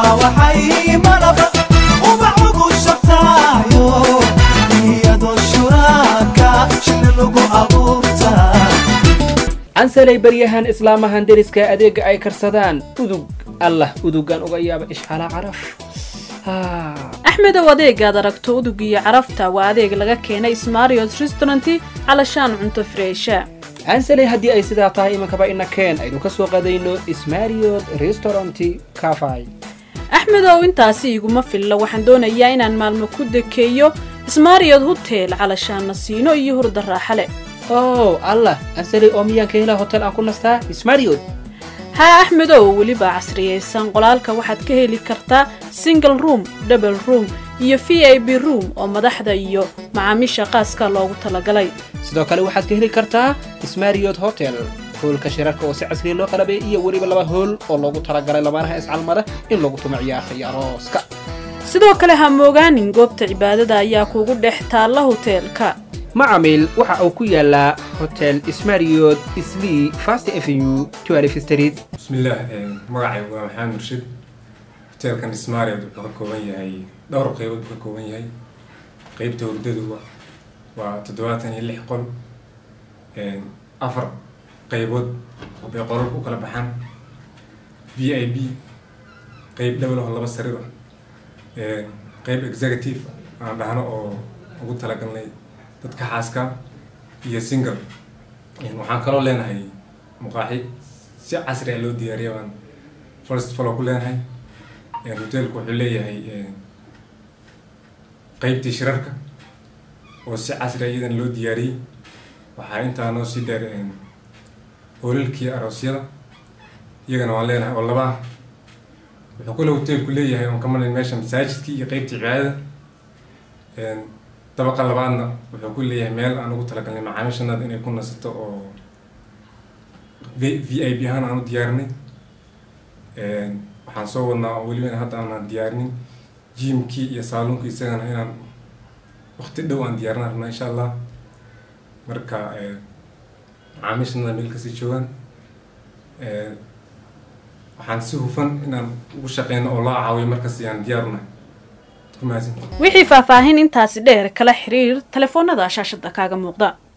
waxay malaba ubax ugu shabtaayo iyadoo shuraaka shina lagu abuurtaa cansalay baryahan islaamahan deriska adeega ay karsadaan udug allah udugan uga yaaba ishcalaa caraf axmedow adeegaad aragto udug iyo carafta waa adeeg laga keenay smariots restauranti calashaan cunto freesha cansalay haddii ay sidaa tahay imankaba ina keen aynu ka soo qadayno ismariot restauranti cafay axmedow intaasi iguma filla waxaan doonayaa inaan maalmo ku dekeeyo smariyod hotel calashaanna siino iyo hurda raaxa leh oh allah cansalay oo miyaan ka helaa hotel aan ku nastaa ismariot haa axmedow weliba casriyaysan qolaalka waxaad ka heli kartaa single room double room iyo v i b room oo madaxda iyo macaamiisha qaaska loogu talagalay sidoo kale waxaad ka heli kartaa ismariot hotel hoolka shirarka oo si casriya loo qalabay iyo weliba laba hool oo loogu talagalay lamaanaha iscalmada in lagu tumo ciyaarta iyo arooska sidoo kale ha moogaanin goobta cibaadada ayaa kuugu dhex taalla hoteelka macamiil waxa uu ku yaalaa hotel ismariot islii fast avenue twelf street bismillaah magacay waa maxamed murshid hoteelkan ismaariad wuxuu ka kooban yahay dhowr qeybood buu ka kooban yahay qeybta hurdadu waa toddobaatan iyo lix qol afar qeybood bay qolal u kala baxaan v i b qeyb dhowla oo laba sariir ah qeyb executive aan dhahno oo ugu talagalnay dadka xaaska iyo single waxaan kaloo leenahay muqaaxi si casri a loo diyaariya baan first follow ku leenahay hoteelku wuxuu leeyahay qeybtii shirarka oo si casri a iyadan loo diyaariyey waxaa intaa noo sii dheer hoolalkii aroosyada iyagana waan leenahay oo laba ah wuxuu kale hoteelku leeyahay oon ka malin meesha masaajidkii iyo qeybtii cibaadada dabaqa labaadna wuxuu ku leeyahay meel aan ugu talagalnay macaamiishanada inay ku nasato oo v i b ahaan aan u diyaarinay waxaan soo wadnaa oo weliba hadda aanan diyaarinin jimkii iyo saaluunkii isagana inaan wakti dhow aan diyaarin rabnaa insha allah marka macaamiishanada meel kasii joogaan waxaan si hufan inaan ugu shaqeyno oo loo caawiyo markasi aan diyaarunahay wixii faahfaahin intaasi dheer kala xiriir telefoonada shaashada kaaga muuqda